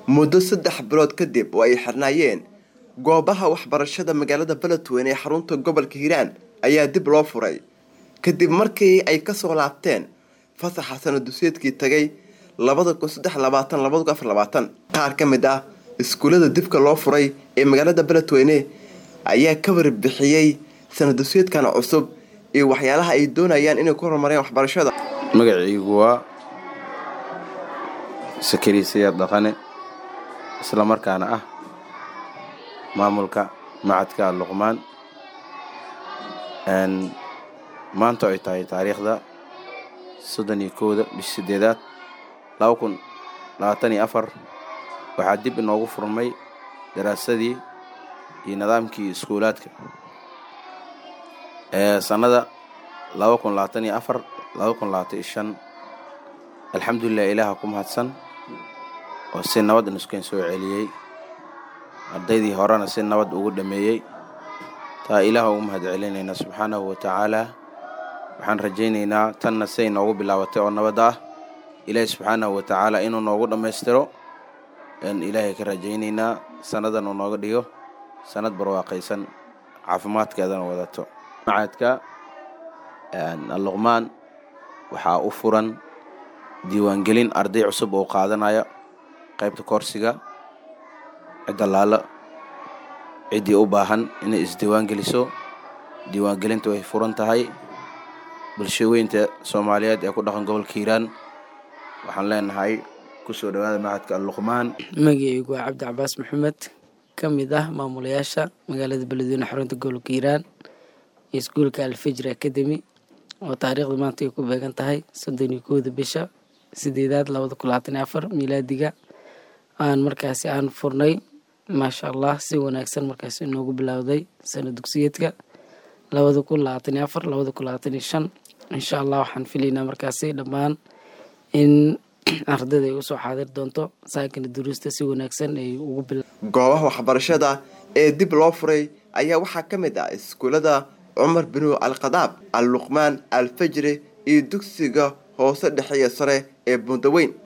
muddo saddex bilood kadib oo ay xirnaayeen goobaha waxbarashada magaalada beledweyne ee xarunta gobolka hiiraan ayaa dib loo furay kadib markii ay kasoo laabteen fasaxa sanaduseedkii tagay labada kun saddex labaatan labada kun afar labaatan qaar ka mid ah iskuullada dibka loo furay ee magaalada beledweyne ayaa ka warbixiyey sanaduseedkan cusub iyo waxyaalaha ay doonayaan inay ku horumareen waxbarashada magacaygu waa sakari sayaad dhaqane isla markaana ah maamulka macadka luqmaan maanta ay tahay taariikhda soddon iyo kowda bish sideedaad laba kun labaatan iyo afar waxaa dib inoogu furmay daraasadii iyo nidaamkii iskuulaadka ee sannada laba kun labaatan iyo afar laba kun labaatan iyo shan alxamdulilah ilaaha ku mahadsan oo si nabad inuskeen soo celiyey ardaydii horena si nabad ugu dhameeyey taa ilaah ugu mahad celinaynaa subxaanahu wa tacaalaa waxaan rajaynaynaa tanna siay noogu bilaabatay oo nabad ah ilaahi subxaanahu wa tacaala inuu noogu dhammaystiro n ilaahay ka rajaynaynaa sannadan uu nooga dhigo sannad barwaaqaysan caafimaadkeedana wadato macadka alluqmaan waxaa u furan diiwaangelin arday cusub oo qaadanaya qaybta koorsiga cidda laalo ciddii u baahan inay isdiiwaan geliso diiwaangelinta way furan tahay bulshaweynta soomaaliyeed ee ku dhaqan gobolka hiiraan waxaan leenahay kusoo dhawaada macadka alluqmaan magacaygu waa cabdi cabaas maxamed ka mid ah maamulayaasha magaalada beledweyne xarunta gobolka hiiraan iyo iskuulka alfijr academy oo taariikhda maanta ay ku beegan tahay soddon iyo kowda bisha sideedaad labada kun labaatan iyo afar miilaadiga aan markaasi aan furnay maasha allah si wanaagsan markaasi inoogu bilowday sana dugsiyeedka labada kun labaatan iyo afar labada kun labaatan iyo shan insha allah waxaan filaynaa markaasi dhammaan in ardayda ay usoo xaadir doonto saakana duruusta si wanaagsan ay ugu bil goobaha waxbarashada ee dib loo furay ayaa waxaa ka mid ah iskuullada cumar binu alkhadaab al luqmaan al fajri iyo dugsiga hoose dhexeeya sare ee bundaweyn